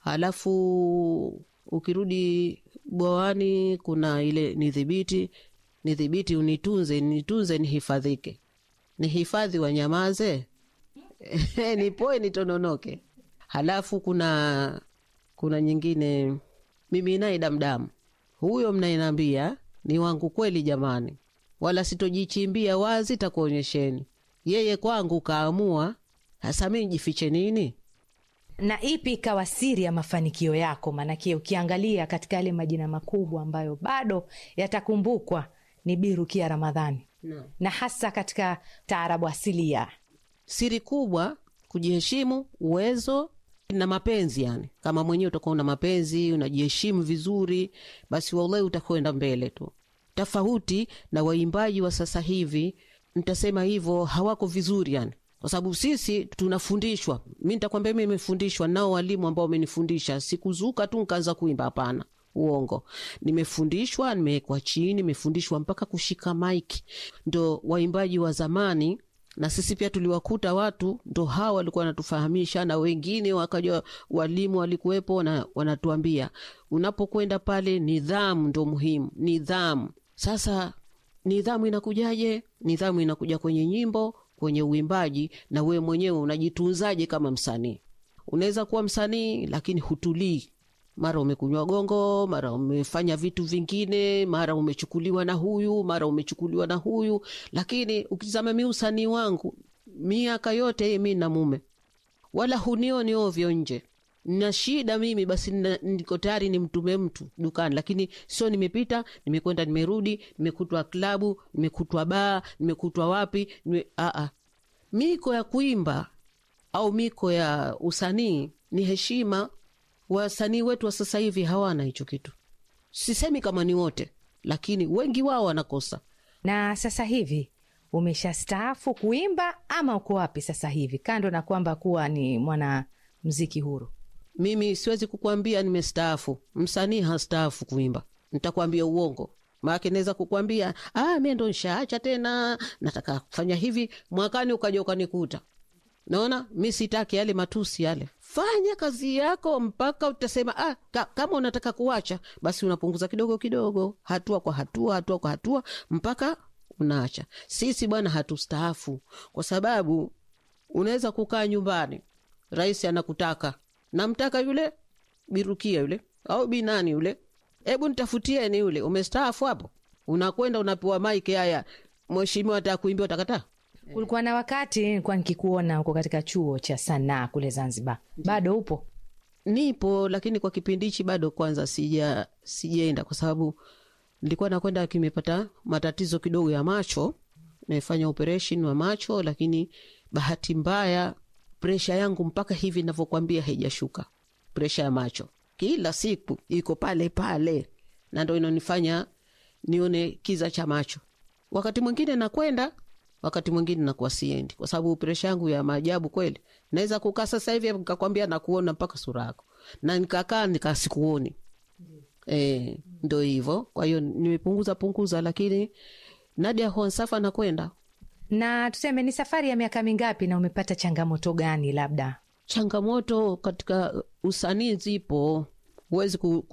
halafu ukirudi bwawani kuna ile nidhibiti nidhibiti unitunze nitunze nihifadhike nihifadhi wanyamaze nipoe nitononoke halafu kuna kuna nyingine mimi naye damdamu huyo mnayenambia ni wangu kweli jamani wala sitojichimbia wazi takuonyesheni yeye kwangu kaamua hasa mi jifiche nini na ipi ikawa siri ya mafanikio yako maanake ukiangalia katika yale majina makubwa ambayo bado yatakumbukwa ni birukia ramadhani no. na hasa katika taarabu asilia siri kubwa kujiheshimu uwezo na mapenzi yani kama mwenyewe utakuwa una mapenzi unajiheshimu vizuri basi wallahi utakwenda mbele tu tofauti na waimbaji wa sasa hivi ntasema hivyo hawako vizuri yani kwa sababu sisi tunafundishwa mi ntakwambia mi nimefundishwa nao walimu ambao wamenifundisha sikuzuka tu nkaanza kuimba hapana uongo nimefundishwa nimewekwa chini nimefundishwa mpaka kushika maiki ndo waimbaji wa zamani na sisi pia tuliwakuta watu ndo hawa walikuwa wanatufahamisha na wengine wakaja walimu walikuwepo na wanatuambia unapokwenda pale nidhamu ndo muhimu nidhamu sasa nidhamu inakujaje nidhamu inakuja kwenye nyimbo kwenye uimbaji na wewe mwenyewe unajitunzaje kama msanii unaweza kuwa msanii lakini hutulii mara umekunywa gongo mara umefanya vitu vingine mara umechukuliwa na huyu mara umechukuliwa na huyu lakini ukitizama mi usanii wangu miaka yote mi na mume wala hunioni ovyo nje na shida mimi basi nina- niko tayari nimtume mtu dukani lakini sio nimepita nimekwenda nimerudi nimekutwa klabu nimekutwa baa nimekutwa wapi nime, aa. miko ya kuimba au miko ya usanii ni heshima wasanii wetu wa sasa hivi hawana hicho kitu sisemi kama ni wote lakini wengi wao wanakosa na sasa hivi umeshastaafu kuimba ama uko wapi sasa hivi kando na kwamba kuwa ni mwana mziki huru mimi siwezi kukwambia nimestaafu msanii hastaafu kuimba nitakwambia uongo maake naweza kukwambia ah, mi ndo nshaacha tena nataka kufanya hivi mwakani ukaja ukanikuta naona mi sitaki yale matusi yale fanya kazi yako mpaka utasema ah, ka, kama unataka kuacha basi unapunguza kidogo kidogo hatua kwa hatua hatua kwa hatua mpaka unaacha sisi bwana hatustaafu kwa sababu unaweza kukaa nyumbani rais anakutaka namtaka yule birukia yule au binani yule hebu nitafutieni yule umestaafu hapo unakwenda unapewa maiki haya mheshimiwa ataka kuimbia utakataa kulikuwa na wakati nilikuwa nikikuona huko katika chuo cha sanaa kule zanzibar bado upo nipo lakini kwa kipindi hichi bado kwanza sija sijaenda kwa sababu nilikuwa nakwenda kimepata matatizo kidogo ya macho nimefanya operation wa macho lakini bahati mbaya presha yangu mpaka hivi navyokwambia haijashuka presha ya macho kila siku iko pale pale na ndo inanifanya nione kiza cha macho wakati mwingine nakwenda wakati mwingine nakuwa siendi kwa sababu presha yangu ya maajabu kweli naweza kukaa sasa hivi nikakwambia nakuona mpaka sura yako na nikakaa nikasikuoni e, ndo hivyo kwa hiyo nimepunguza punguza lakini nadia honsafa nakwenda na tuseme ni safari ya miaka mingapi na umepata changamoto gani labda changamoto katika usanii zipo huwezi ku,